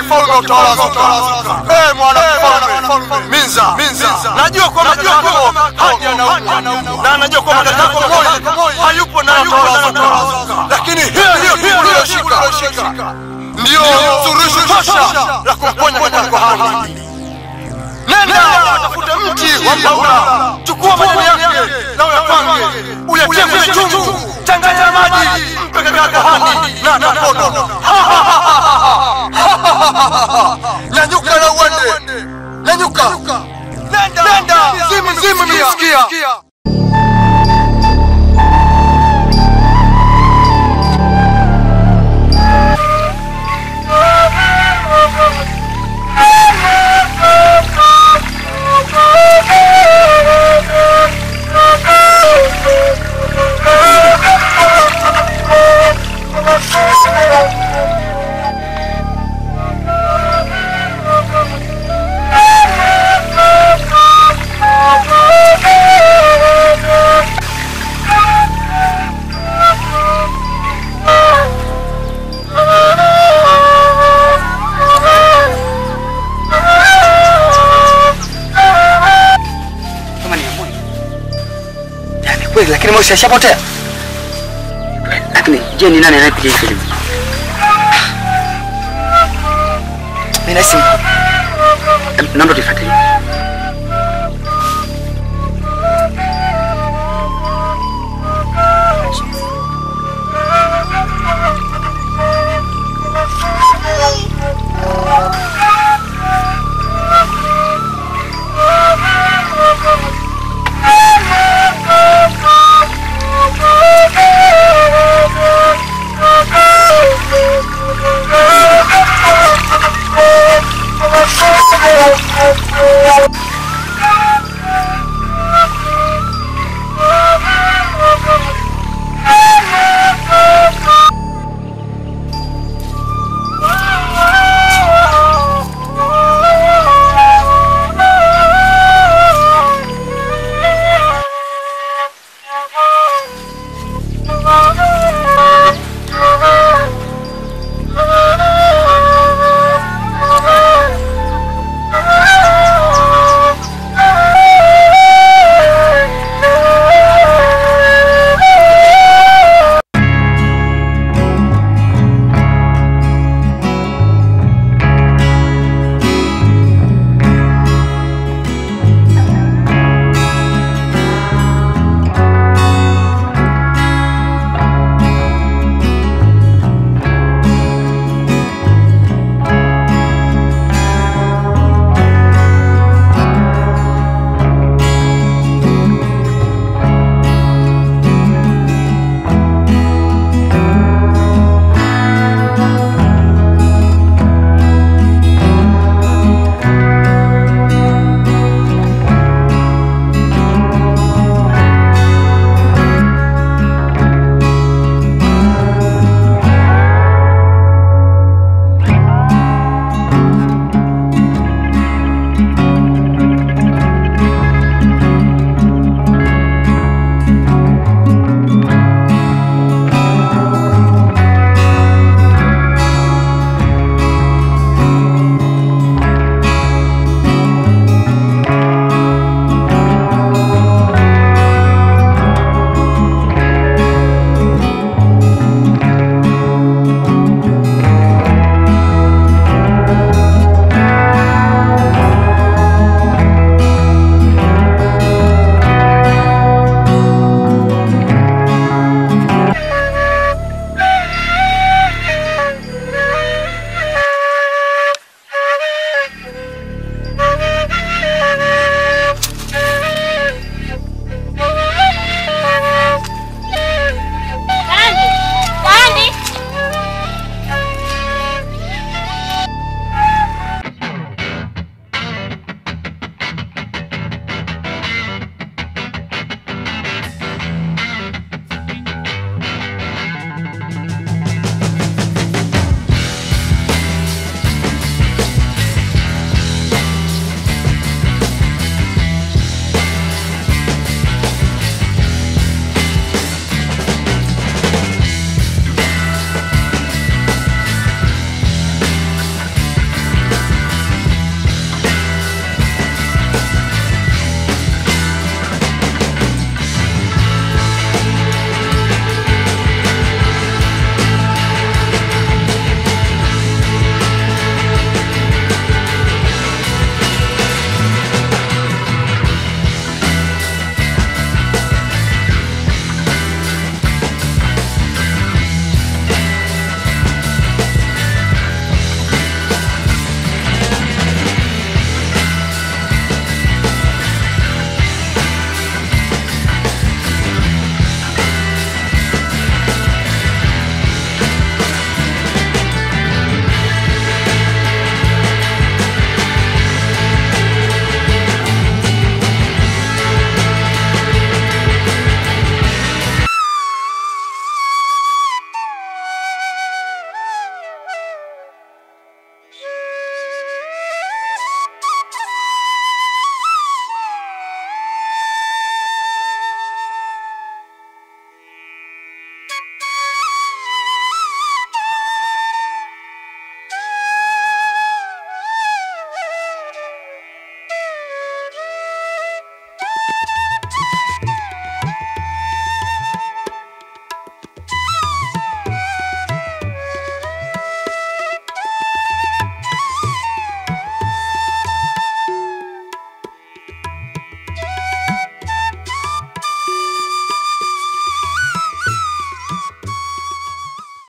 mfalme utawalazuka. Eh, mwana mfalme Minza, Minza, najua kwamba kaka yako haji anaumwa na najua kwamba kaka yako Moi hayupo na utawalazuka, lakini hiyo hiyo hiyo uliyoshika ndio suluhisho tosha la kumponya kaka yako Hani. Nenda utafute mti wa mbaula, chukua majani yake na uyapange, uyatie kwenye chungu, changanya na maji, mpe kaka yako Hani na atapona. Nyanyuka na uende, nyanyuka, nenda, nenda, zimu zimu nimesikia. kama ni Moi. Yani kweli, lakini Moi ashapotea. Lakini je, ni nani anayepiga hii filamu? Mimi nahisi Em, naomba tuifuatilie.